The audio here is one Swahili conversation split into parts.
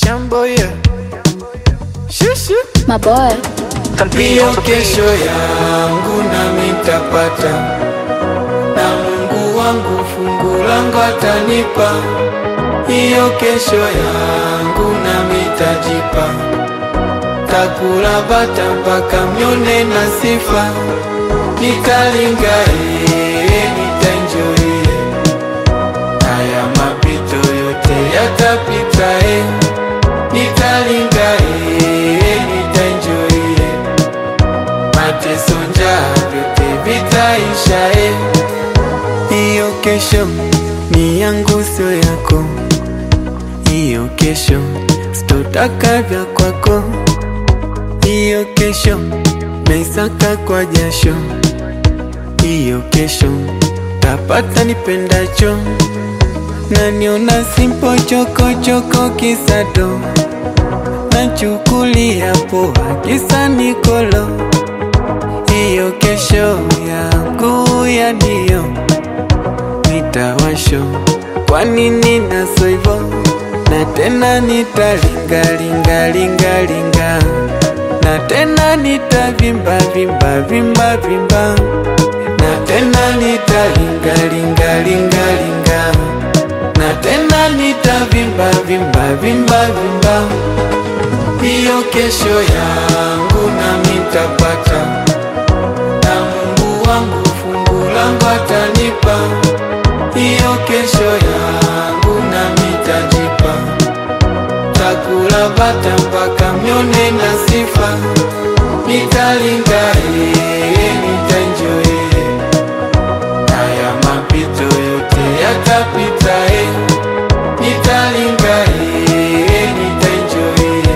Shambo yeah. Shushu. My boy. Hiyo kesho yangu nami nitapata, na Mungu wangu fungu langu atanipa. Hiyo kesho yangu nami nitajipa, takula bata mpaka mnyone na sifa, nitalinga ee, nitaenjoy haya mapito yote yatapita eh. Nitalinga eh, nitaenjoy eh. Mateso njaa vyote vitaisha eh. Hiyo kesho ni yangu sio yako, hiyo kesho sitotaka vya kwako, hiyo kesho naisaka kwa jasho, hiyo kesho tapata nipendacho naniona simpo choko choko kisado nachukulia poa kisa nikolo hiyo kesho yangu ya ndio nitawasho kwa nini naso hivo na tena nitalingalingalingalinga na tena nitavimba vimba vimba vimba na tena nitalingalingalingalinga na tena nitavimba vimba vimba vimba hiyo kesho yangu nami nitapata, na Mungu wangu fungu langu atanipa. Hiyo kesho yangu nami nitajipa, takula bata mpaka mnyone na sifa, nitalinga ee, nitaenjoy haya mapito yote yatapita eh. Nitalinga eh, nitaenjoy eh.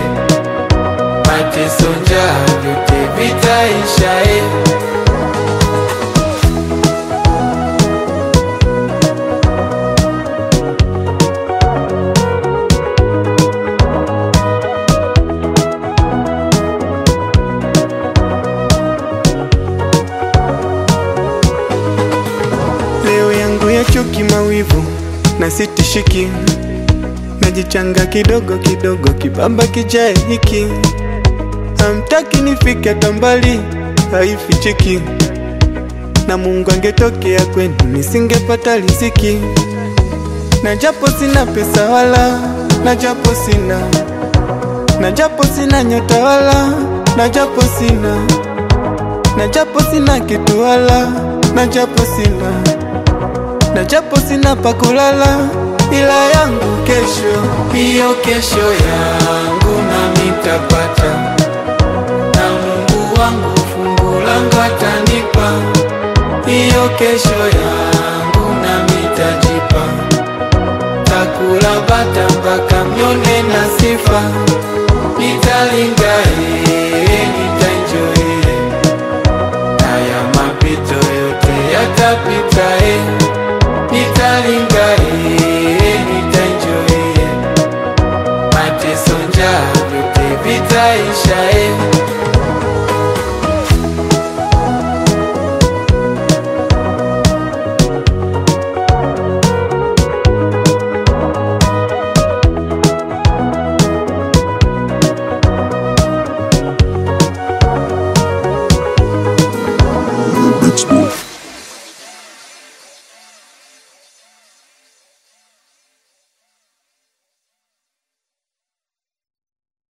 Mateso njaa vyote vitaisha eh. Leo yangu ya chuki mawivu na sitishiki, najichanga kidogo kidogo, kibaba kijae hiki, hamtaki nifike hata mbali, haifichiki, na Mungu angetokea kwenu nisingepata riziki, na japo sina pesa wala, na japo sina, na japo sina nyota wala, na japo sina, na japo sina kitu wala, na japo sina na japo sina pa kulala, ila yangu kesho Hiyo kesho yangu nami nitapata, na Mungu wangu fungu langu atanipa. Hiyo kesho yangu nami nitajipa, takula bata mpaka mnyone na sifa, nitalinga ee, nitaenjoy haya mapito yote yatapita eh. Nitalinga eh, nitaenjoy eh. Mateso njaa vyote vitaisha eh.